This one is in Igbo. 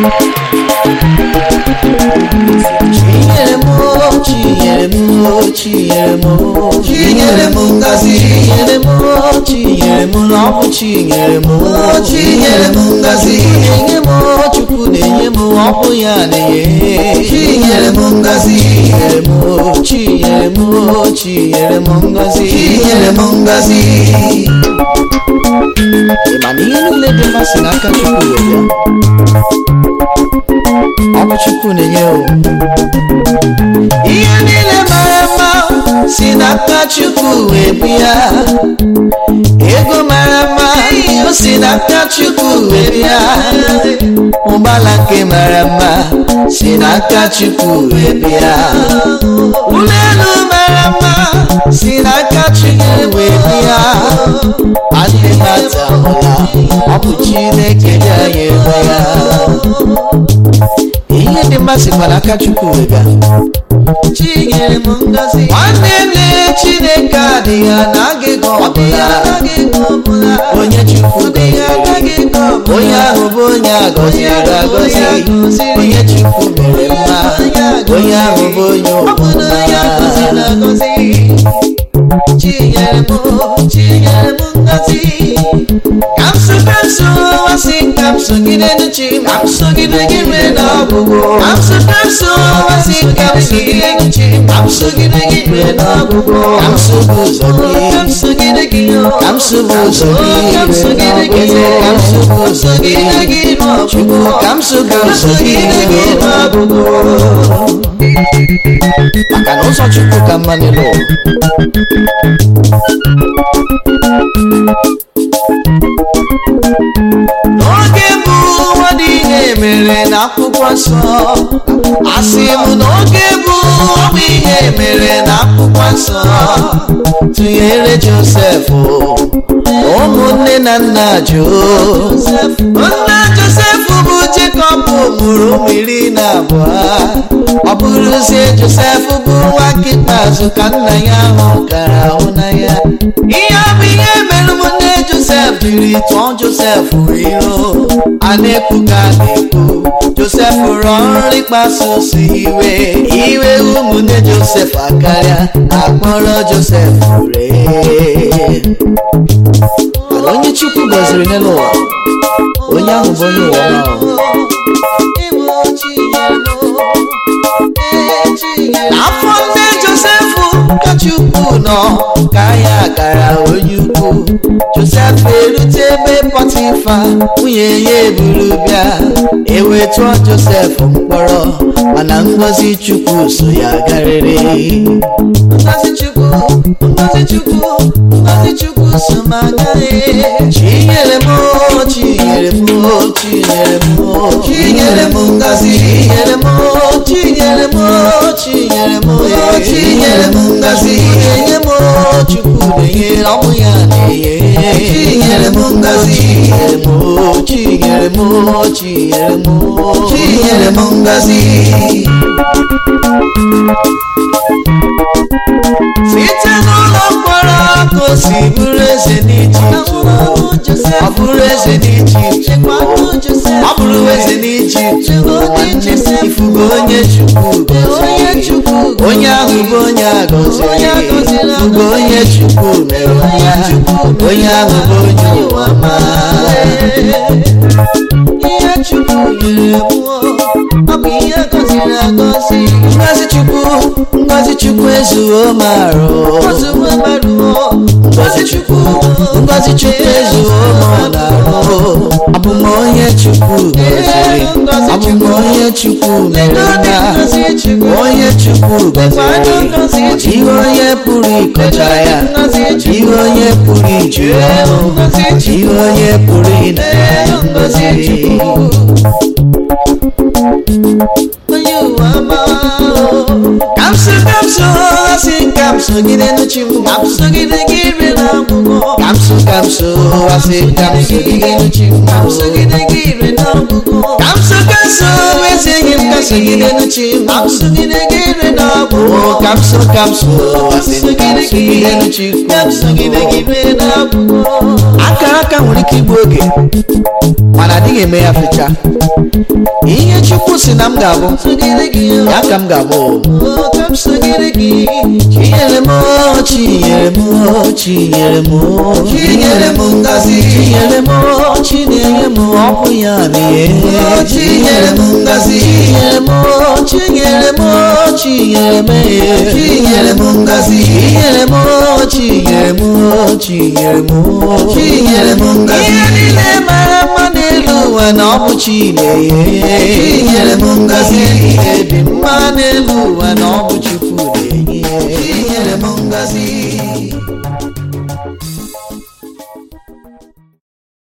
chinyere m o, chinyere m o, chinyere m o, Chinyere m ngọzi. chinyere m o, chinyere m na ọ bụ chinyere m o, Chinyere m ngọzi. na-enye m o, chukwu na-enye m ọ bụ ya na-enye Chinyere m ngọzi. chinyere m o, chinyere m o, chinyere m ngọzi Chinyere m ngọzi. Ị ma na ihe niile dị mma si n'aka chukwu wee bịa ọ bụ chukwu na-enye o ihe niile mara mma si n'aka chukwu wee bịa ego mara mma o si n'aka chukwu wee bịa ụgbọala nke mara mma si n'aka chukwu wee bịa ụlọ elu mara mma si n'aka chukwu wee bịa adịghị mata ọla ọ bụ chineke dị anyị ebe ya ihe dị mma sikwa n'aka chukwu wee bịa Chinyere m ngọzi. nwanne nne chineke adịghị anaghị ego ọbụla onye chukwu gọziri onye ahụ bụ onye agọziri agọzi onye chukwu mere mma onye ahụ bụ onye ọbụla Chinyere m, chinyere m ngọzi. kamsu kamsu wasị kamsu gide nuchi kamsu gide gide na ọgwụgwụ kamsu kamsu wasị kamsu gide nuchi kamsu gide gide na ọgwụgwụ kamsu bụ ụzọ gị Kamsu gide gị o. kamsu bụ ụzọ gị Kamsu gide gị o. kamsu bụ ụzọ gị Gide gị n'ọgwụgwụ. chukwu kamsu bụ ụzọ gị n'ọgwụgwụ. maka na ụzọ chukwu ka mma n'elu ụwa n'oge bụ ụwa dị ihe mere n'akwụkwọ nsọ asị m n'oge bụ ọbụ ihe mere n'akwụkwọ nsọ tụnyere josef ụmụnne na nna josef nna josef bụ jekọb mụrụ ụmụ iri na abụọ ọ bụrụzie josef bụ nwa nke ikpeazụ ka nna ya ahụ gara hụ na ya ihe ọ bụ ihe mere ụmụnne josef jiri tụọ josef iro a na-ekwu ka a na-ekwu josef rụọ ọrụ ịkpasu si iwe iwe ụmụnne josef akarịa akpọrọ josef ree mana onye chukwu gọziri n'elu ụwa onye ahụ bụ onye ụwa ọma n'afọ nne josef ka chukwu nọ ka ya gara onye ukwu josef erute ebe pọtifa nwunye ya eburu bịa ewetụọ josef mkpọrọ mana ngọzi chukwu so ya garịrị ngọzi chukwu ngọzi chukwu ngọzi chukwu so m agaghị chinyere m o, chinyere m o, chinyere m o, Chinyere m ngọzi. chinyere m o, chinyere m o, chinyere m o, Chinyere m ngọzi. na-enye m o, chukwu na-enye ọmụ ya na-enye Chinyere m ngọzi. chinyere m o, chinyere m o, chinyere m o, Chinyere m ngọzi. site n'ụlọ mkpọrọ ka o si bụrụ eze n'ijipt ọ bụrụ eze n'ijipt ọ bụrụ eze n'ijipt nwanne m ifugo onye chukwu gọziri onye ahụ bụ onye agọziri fugo onye chukwu mere ya onye ahụ bụ onye ụwa ma ihe chukwu nyere m ọ bụ ihe gọziri agọzi ngozi chukwu ngozi chukwu ezuo m arụ ngozi chukwu ngozi chukwu ezuo m n'arụ abụ m onye chukwu gọziri abụ m onye chukwu mere na onye chukwu gọziri ihe onye pụrụ ịkọcha ya ihe onye pụrụ iju ya ihe onye pụrụ ịna ya ngozi kamso kamso asị kamso gide nuchi m kamso gide gire na ọgwụgwọ kamso kamso asị kamso gide nuchi m kamso gide gire na ọgwụgwọ kamso kamso ezi enyi m kamso gide nuchi m kamso gide gire na ọgwụgwọ kamso kamso asị kamso gide nuchi m kamso gide gire na ọgwụgwọ aka aka nwere ike igbu oge mana adịghị eme ya fecha ihe chukwu si na m ga-abụ ya ka m ga-abụ chinyere m o, chinyere m o, chinyere m o, chinyere m ngazi chinyere m o, chinenye m ọ bụ ya n'ihe chinyere m ngazi chinyere m o, chinyere m o, chinyere m e. chinyere m ngazi chinyere m o, chinyere m o, chinyere m o. chinyere m ngazi ihe niile mara mma n'elu ụwa na ọ bụ chinenye chinyere m ngazi ihe dị mma n'elu ụwa na ọ bụ chukwu na-enye chinyere m ngazi